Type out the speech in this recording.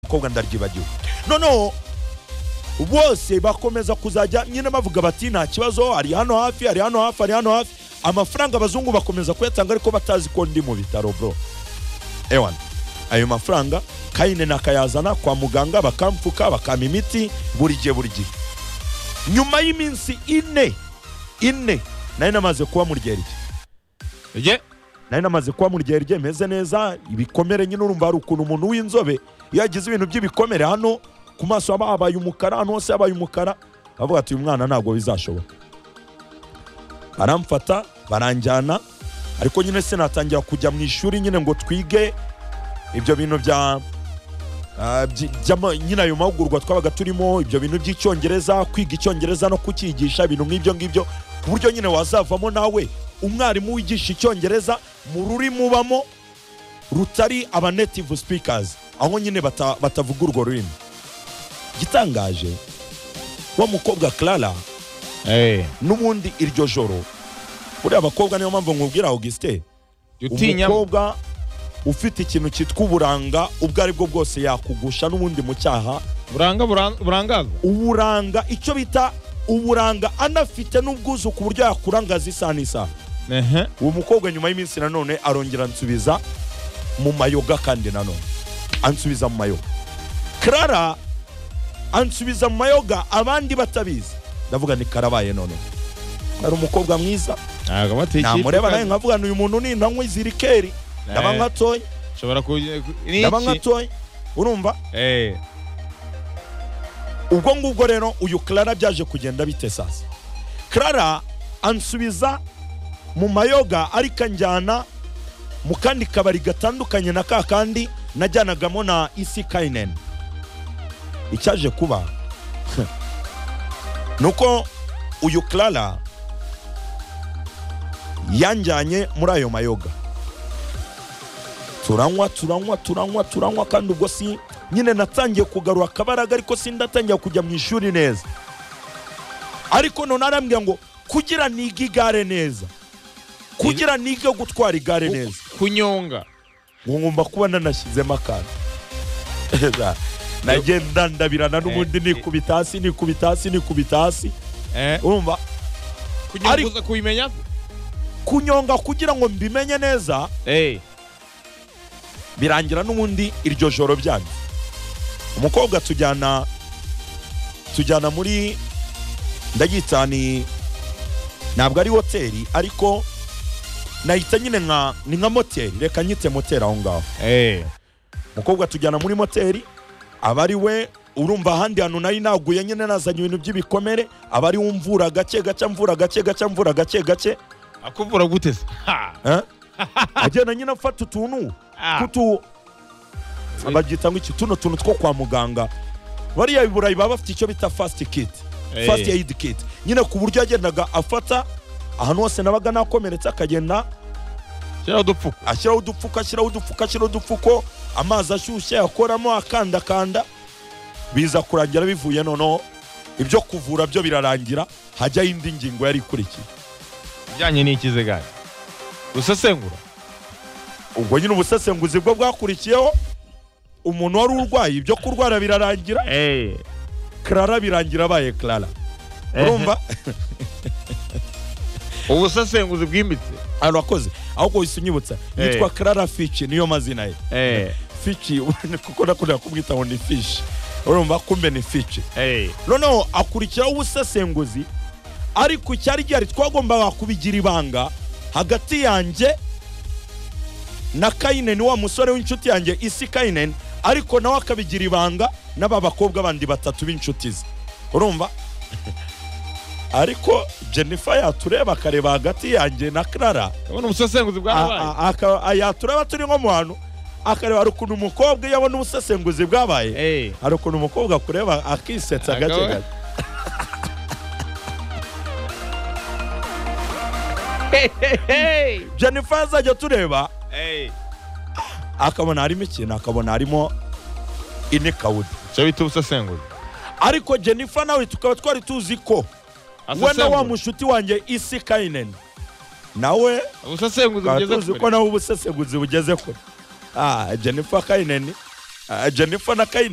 abakobwa ndaryibagiwe noneho bose bakomeza kuzajya nyine bavuga bati nta kibazo ari hano hafi ari hano hafi ari hano hafi amafaranga abazungu bakomeza kuyatanga ariko batazi ko ndi mu bitaro bro ewana ayo mafaranga kayine nakayazana kwa muganga bakampfuka bakampa imiti buri gihe buri gihe nyuma y'iminsi ine ine nari namaze kuba mu ryerye Ye. nari namaze kuba mu ryerye meze neza ibikomere nyine urumva hari ukuntu umuntu w'inzobe iyo yagize ibintu by'ibikomere hano ku maso haba habaye umukara ahantu hose habaye umukara avuga ati uyu mwana ntabwo bizashoboka baramfata baranjyana ariko nyine sinatangira kujya mu ishuri nyine ngo twige ibyo bintu bya ah, by- by'ama- nyine ayo mahugurwa twabaga turimo ibyo bintu by'icyongereza kwiga icyongereza no kucyigisha ibintu nk'ibyo ngibyo ku buryo nyine wazavamo nawe umwarimu wigisha icyongereza mu rurimi ubamo rutari aba native speakers aho nyine bata- batavuga urwo rurimi igitangaje wa mukobwa clara Eh. n'ubundi iryo joro buriya abakobwa niyo mpamvu nkubwira augustin Jya utinya umukobwa ufite ikintu cyitwa uburanga ubwo ari bwo bwose yakugusha n'ubundi mu cyaha buranga buran- burangazwa. uburanga icyo bita uburanga anafite n'ubwuzu ku buryo yakurangaza isaha n'isaha Ehe. uwo mukobwa nyuma y'iminsi nanone arongera ansubiza mu mayoga kandi nanone ansubiza mu mayoga clara ansubiza mu mayoga abandi batabizi ndavuga ni karabaye none ari umukobwa mwiza Ntabwo batikira. namureba nawe nkavuga ni uyu muntu ni intanywa izi rikeri ndaba Eh. nkatoye Ushobora kugira ndaba nkatoye urumva Eh. ubwo ngubwo rero uyu clara byaje kugenda bite sasa clara ansubiza mu mayoga ariko anjyana mu kandi kabari gatandukanye na ka kandi najyanagamo na isi kayineni icyaje kuba ni uko uyu clara yanjyanye muri ayo mayoga turanywa turanywa turanywa turanywa kandi ubwo si nyine natangiye kugarura akabaraga ariko sindatangira kujya mu ishuri neza ariko none arambwira ngo kugira nige igare neza kugira nige gutwara igare neza Kunyonga. ngo ngomba kuba nanashyizemo akantu nagenda ndabirana n'ubundi nikubita hasi nikubita hasi nikubita hasi Eh. urumva Kunyonga Ari- uza kubimenya? kunyonga kugira ngo mbimenye neza Eh. birangira n'ubundi iryo joro byanyu umukobwa tujyana tujyana muri ndagita ni ntabwo ari hoteli ariko nahita nyine nka ni nka moteri reka nyite moteri aho ngaho Eh. umukobwa tujyana muri moteri aba ari we urumva ahandi hantu nari naguye nyine nazanye ibintu by'ibikomere aba ari we umvura gake gake mvura gake gake mvura gake gake Akuvura gute se? Ha. eh? agenda nyine afata utuntu Ah. kutu babyita ngo iki tuno tuntu two kwa muganga bariya i burayi baba bafite icyo bita fasiti kiti Eh. fasiti eyidi kiti nyine ku buryo yagendaga afata ahantu hose nabaga nakomeretse akagenda Shira udupfuko. ashyiraho udupfuko ashyiraho udupfuko ashyiraho udupfuko amazi ashyushye akoramo akandakanda biza kurangira bivuye noneho ibyo kuvura byo birarangira hajyaho indi ngingo yari ikurikiye Bijyanye n'ikize gare. Usesengura. ubwo nyine ubusesenguzi bwo bwakurikiyeho umuntu wari urwaye ibyo kurwara birarangira Eh. clara birangira abaye clara urumva Ubusesenguzi bwimbitse. arakoze ahubwo wahise unyibutsa Eh. yitwa clara fici niyo mazina ye Eh. fici kuko nakunda kumwita ngo ni fishi urumva kumbe ni fici Eh. noneho akurikiraho ubusesenguzi ariko icyari gihari twagombaga kubigira ibanga hagati yanjye na kayineni wa musore w'inshuti yanjye isi kayineni ariko nawe akabigira ibanga n'aba bakobwa bandi batatu b'inshuti ze urumva ariko jennifer yatureba akareba hagati yanjye na clara Urabona ubusesenguzi bwabaye? a- a- aka- yatureba turi nko mu hantu akareba hari ukuntu umukobwa iyo abona ubusesenguzi bwabaye Eh. hari ukuntu umukobwa akureba akisetsa gake Akaba- gake Hey. jennifer azajya tureba Eh. akabona harimo ikintu akabona harimo inikawuda Cyo bita ubusesenguzi. ariko jennifer nawe tukaba twari tuzi ko we na wa Asesengura. mushuti wanjye isi kayineni nawe Ubusesenguzi tukaba bugeze tuzi kure. ko nawe ubusesenguzi bugeze kure Ah, jennifer kayineni Ah, jennifer na kayineni